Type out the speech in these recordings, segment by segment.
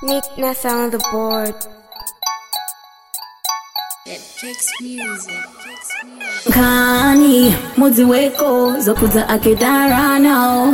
Nick Ness on the board. Kani mudzi weko zokudza akedarano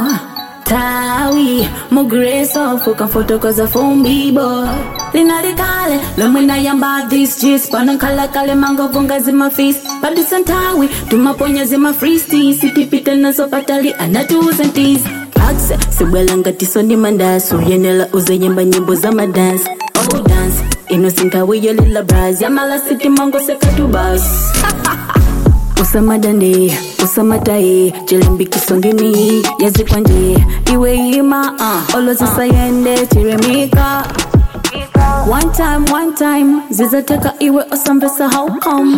tawi mugreso fuka fotokoza fumbibo linalikale lomwe nayamba this jis pano khalakale mangovunga zimafisi padisantawi tumaponya zimafristi sitipite nazo patali anatiuzentis akse sibwela ngatiso ndi mandasu yenela uzeyemba nyimbo za madansi oh dance inosinkawiyo lila bras yamala siti mango sekatubas usamadande usamataye chilimbikisongeni yazikwanje iwe ima uh, olozisayende tiremika one time one time zizateka iwe osambesa how come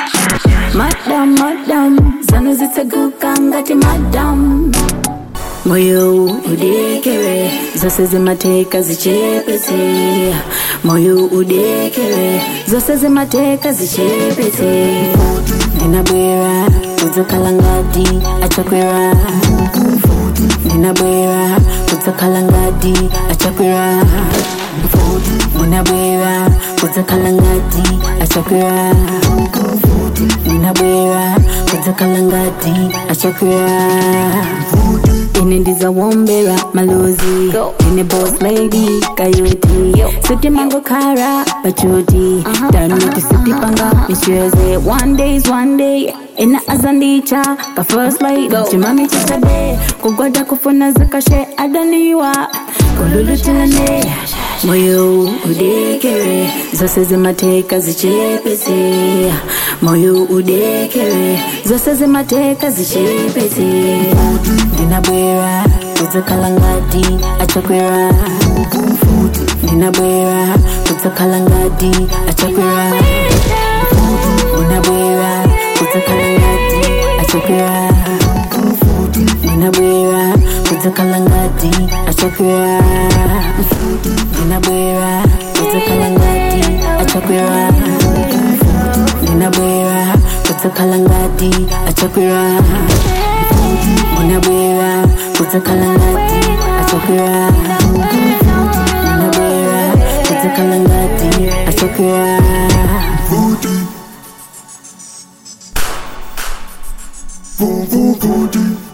madam madam zano zitseguka ngati madam moyo udekere zose zimateka zichepete moyo udekere zose zimateka zichepete ndinabwera kudzakhala ngati achakwera ndinabwera kudzakhala ngati achakwera ndinabwera kudzakhala ngati achakwera ndinabwera kudzakhala ngati achakwera ine ndizawombera malozi ine boss lady kayoti sitimango kara pachuti tanoti sitipanga micheze one days one day ina azandicha ka first lady chimami chisabe kugwada kufuna zakashe adaniwa kululutilane moyo udekere zose zimateka zichepete moyo udekere zose zimateka zichepete ndinabwera kudzakhala ngati achakwera ndinabwera kudzakhala ngati achakwera ndinabwera kudzakhala ngati achakwera ndinabwera kudzakhala ngati achakwera ndinabwera kudzakhala ngati achakwera ndinabwera kudzakhala ngati achakwera ndinabwera kudzakhala ngati achakwera ndinabwera kudzakhala ngati achakwera Voodoo, voodoo.